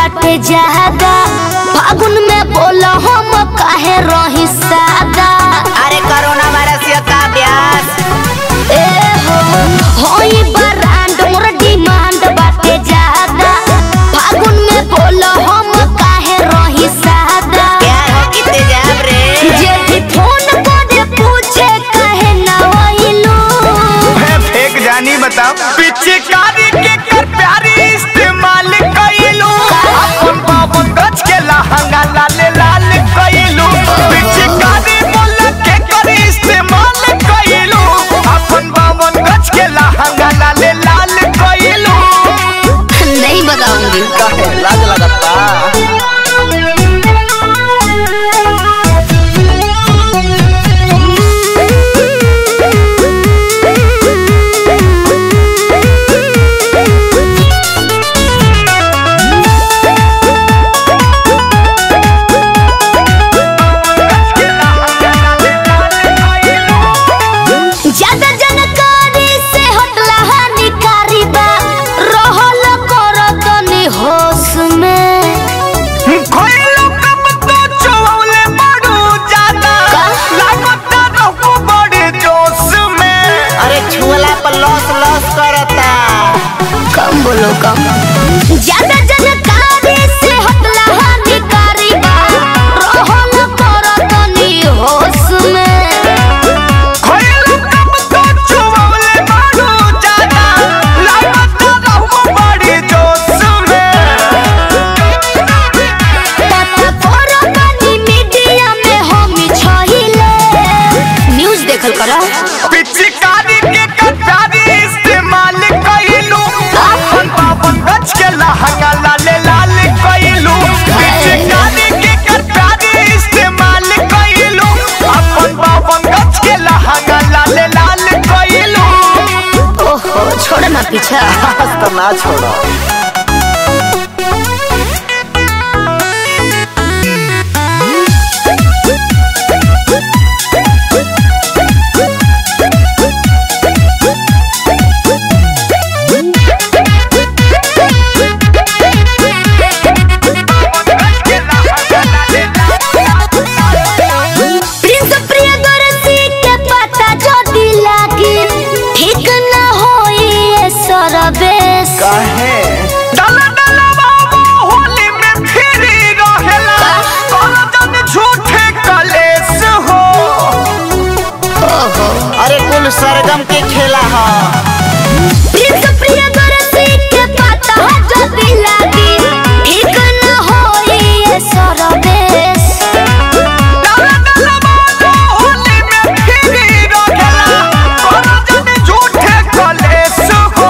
बाटे ज्यादा फागुन में बोला हम काहे रही सादा अरे कोरोना वायरस ये का ब्यास ए हो होई ब्रांड मोर डिमांड बाटे ज्यादा फागुन में बोला हम काहे रही सादा प्यार हो कि तेजाब रे जे भी फोन करे पूछे काहे ना होइलू है फेक जानी बताओ पिचकारी के कर प्यारी इस्तेमाल कइलू अपन बाबन गज के लहंगा लाल लाल कइलू पिचकारी बोल के कर इस्तेमाल कइलू अपन बाबन गज के लहंगा लाल लाल कइलू नहीं बताऊंगी काहे लाज लगता ज्यादा जानकारी से हटला हानिकारी बा रहल कर तनी होश में खोइलो कब तो चौले बड़ू ज्यादा लागता रहू बड़े जोश में अरे छुअला पर लॉस लॉस करता कम बोलो कम ज्यादा जानकारी से हटला हानिकारी बा रहल कर तनी होश में खोइलो कब तो चौले बड़ू ज्यादा लागता रहू बड़े जोश में पता करो तनी मीडिया में हम छहिले न्यूज़ देखल करा पिचकारी के कटारी इस्तेमाल कइलू अपन बाबन गज के लहंगा लाल लाल कइलू पिचकारी के कटारी इस्तेमाल कइलू अपन बाबन गज के लहंगा लाल लाल कइलू ओहो छोड़ ना पीछा तो ना छोड़ो प्रिंस प्रियदर्शी के पता जदी लागी ठीक न होई ये सरबेस काहे डला डला बाबू होली में फिरी रहेला तोरा जन झूठे कलेस हो अरे कुल सरगम के खेला हा प्रिंस प्रियदर्शी के पता जदी लागी ठीक न होई ये सरबेस डला डला बाबू होली में फिरी रहेला तोरा जन झूठे कलेस हो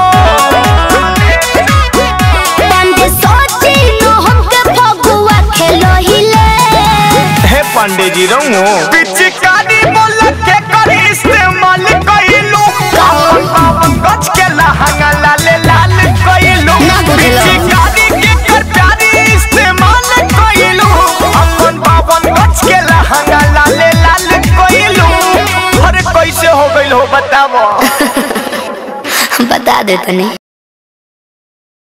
पंडे सोची नो हमके फगुआ खेलोहिले हे पांडे जी रहूं पिचकारी बोल के कर इस्तेमाल कइलू अपन बाबन गज के लहंगा लाल लाल कइलू ना बुझलो। पिचकारी के कर प्यारी इस्तेमाल कइलू अपन बाबन गज के लहंगा लाल लाल कइलू अरे कैसे हो गइल हो बतावो बता दे तनी